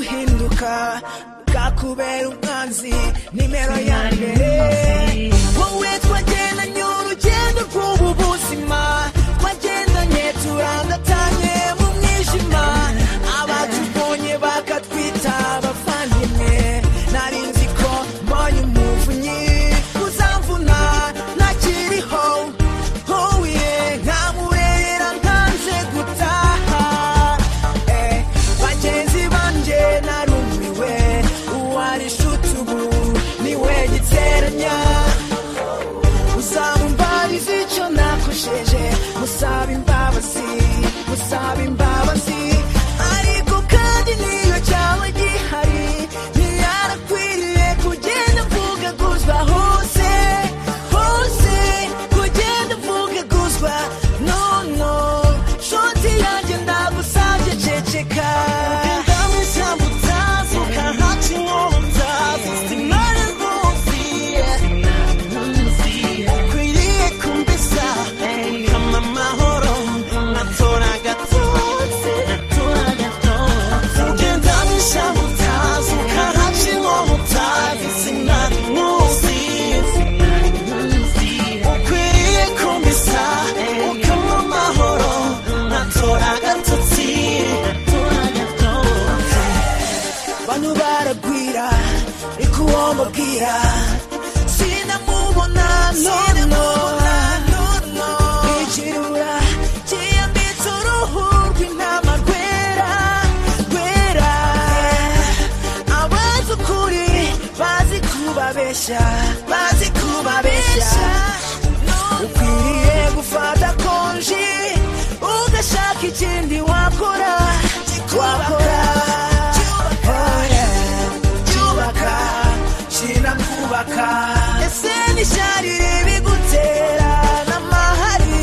gushaka bwakubera umwanzi nimero ya mbere wowe twagendanye urugendo rw'ubu buzima twagendanye turandatanye mu mwijima abatubonye bakatwita abavandimwe nari nzi ko mbonye umuvunyi uzamvuna ntakiriho huye nkamurera ntanze gutaha Eh, bagenzi banjye narumiwe uwari inshuti ubu niwe giteranya uzaba umbariza icyo nakojeje musaba imbabazi musaba imbabazi ariko kandi niyo cyaba gihari ntiyarakwiriye kugenda mvugaguzwa hose hose kugenda mvugaguzwa no no shoti yanjye ndagusabye ceceka ndamwe ishyamba utazi ukantaca inkonda sinari nkuzi ukwiriye kumbesa kama amahoro natora agatotsi natora agatotsi ugenda bishamu utazi ukaraca inkomo utazi sinari nkuzi ukwiriye kumbesa ukama amahoro natora agatotsi natora agatotsi bano baragwira ariko uwo mubwira sinamubona sinamubona nono ijirura kiyambitse uruhu rw'intama rwera rwera abazi ukuri bazi kubabeshya bazi kubabeshya ukwiriye gufata konji ugashaka ikindi wakora wakora Oh, yeah. cyubaka kinakubaka ese nisharire bigutera n'amahari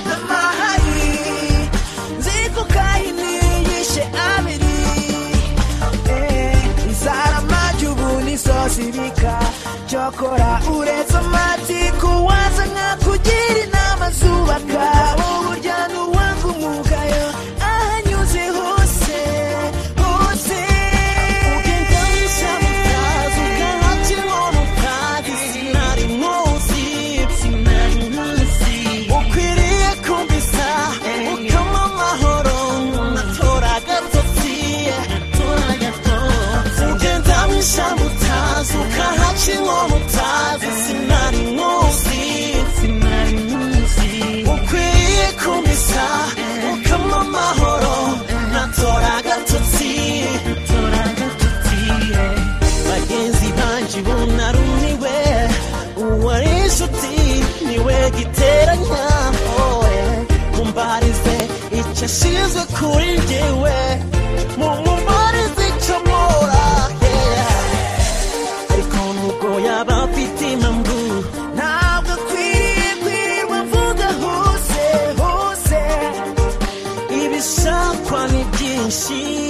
n'amahari nziko kahini yishe abiri Eh, inzara amajya ubu nizo zibika cyokora uretse amatiku waza nkakugira inama zubaka uburya n'uwanga umugayo ahanyuze hose hose ugenda wishyamba utazi ukahaca inkono utazi sinari nkuzi sinari nkuzi ukwiriye kumvisa ukama amahoro natora agatotsi natora agatotsi ugenda wishyamba utazi ukahaca inkono utazi sinari nkuzi sinari nkuzi ukwiriye kumvisa ukama amahoro natora agatotsi natora agatotsi bagenzi banjye bunarumiwe uwari inshuti niwe giteranya oe mumbarize icyo ashize kuri njyewe mumumbarize icyo mpora yeah. ariko nubwo yaba afite impamvu ntabwo akwiriye kwirirwa mvuga hose hose ibishakwa ni byinshi